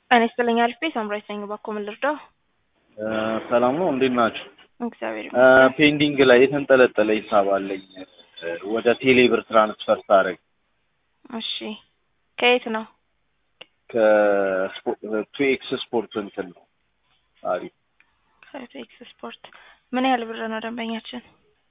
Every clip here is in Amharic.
ጤና ይስጥልኝ አልፌ ሳምራዊት ነኝ። እባክዎ ምን ልርዳው? ሰላም ነው። እንዴት ናችሁ? እግዚአብሔር ይመስገን። ፔንዲንግ ላይ የተንጠለጠለ ሂሳብ አለኝ ወደ ቴሌ ብር ትራንስፈር ሳደርግ እሺ ከየት ነው? ከቱ ኤክስ ስፖርት እንትን ነው አሪፍ ከቴክስ ስፖርት ምን ያህል ብር ነው ደንበኛችን?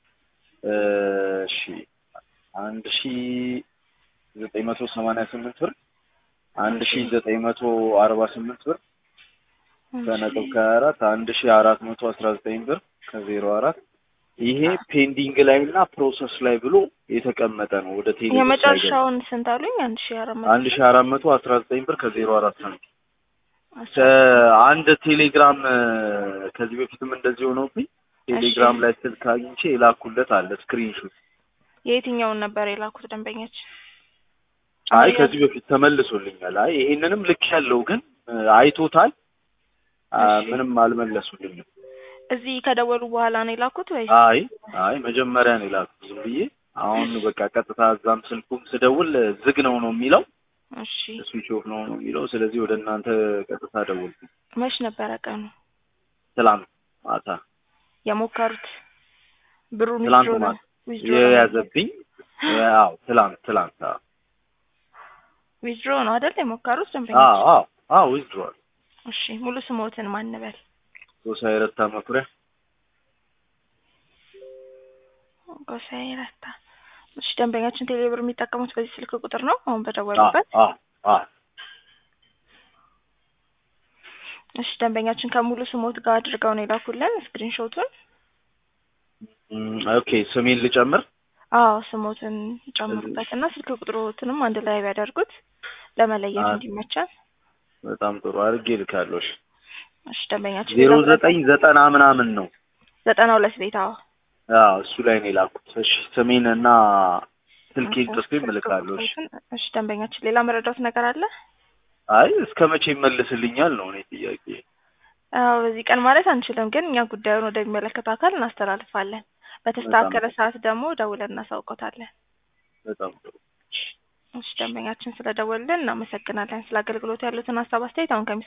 እሺ አንድ ሺ ዘጠኝ መቶ ሰማንያ ስምንት ብር አንድ ሺ ዘጠኝ መቶ አርባ ስምንት ብር ከነጥብ ከሀያ አራት አንድ ሺ አራት መቶ አስራ ዘጠኝ ብር ከዜሮ አራት ይሄ ፔንዲንግ ላይ እና ፕሮሰስ ላይ ብሎ የተቀመጠ ነው። ወደ ቴሌ ብር ሳይገባ የመጨረሻውን ስንት አሉኝ? አንድ ሺ አራት መቶ አንድ ሺ አራት መቶ አስራ ዘጠኝ ብር ከዜሮ አራት ሳንቲም አስራ አንድ ቴሌግራም ከዚህ በፊትም እንደዚህ ሆነውብኝ ቴሌግራም ላይ ስልክ አግኝቼ የላኩለት አለ ስክሪንሾት። የየትኛውን ነበር የላኩት ደንበኛችን? አይ ከዚህ በፊት ተመልሶልኛል። አይ ይሄንንም ልክ ያለው ግን አይቶታል። አ፣ እሺ። ምንም አልመለሱልኝም። እዚህ ከደወሉ በኋላ ነው የላኩት ወይ? አይ አይ መጀመሪያ ነው የላኩት ዝም ብዬ። አሁን በቃ ቀጥታ እዛም ስልኩም ስደውል ዝግ ነው ነው የሚለው እሺ ስዊች ኦፍ ነው ነው የሚለው። ስለዚህ ወደ እናንተ ቀጥታ ደወልኩ። መች ነበረ ቀኑ ትላንት ማታ የሞከሩት? ብሩን ትላንት withdraw ማታ withdraw የያዘብኝ አዎ፣ ትላንት ትላንት አዎ ዊዝድሮ ነው አይደል የሞከሩት አዎ ደንበኛችን? አዎ አዎ ዊዝድሮዋል እሺ ሙሉ ስሞትን ማን በል? ጎሳዬ ረታ መኩሪያ ጎሳዬ ረታ። እሺ ደንበኛችን ቴሌብር የሚጠቀሙት በዚህ ስልክ ቁጥር ነው አሁን አዎ በደወሉበት? አዎ አዎ እሺ ደንበኛችን ከሙሉ ስሞት ጋር አድርገው ነው የላኩልን ስክሪንሾቱን። እም፣ ኦኬ ስሜን ልጨምር አዎ ስሞትን ይጨምሩበት እና ስልክ ቁጥሮትንም አንድ ላይ ቢያደርጉት ለመለየት አ- እንዲመቻል። በጣም ጥሩ አድርጌ ልካለሁ። እሺ እሺ ደንበኛችን ዜሮ ሌላ ዘጠኝ ዘጠና ምናምን ነው። ዘጠና ሁለት ቤት አዎ አዎ እሱ ላይ ነው የላኩት። እሺ ስሜን እና ስልኬን ጽፌ እልካለሁ። እሺ እሺ ደንበኛችን ሌላ መረዳት ነገር አለ? አይ እስከ መቼ ይመልስልኛል ነው እኔ ጥያቄ። አዎ በዚህ ቀን ማለት አንችልም፣ ግን እኛ ጉዳዩን ወደሚመለከተው አካል እናስተላልፋለን። በተስተካከለ ሰዓት ደግሞ ደውለን እናሳውቆታለን። በጣም ጥሩ እሺ ደንበኛችን ስለደወልን እናመሰግናለን። ስለ አገልግሎቱ ያሉትን ሀሳብ አስተያየት አሁን ከሚ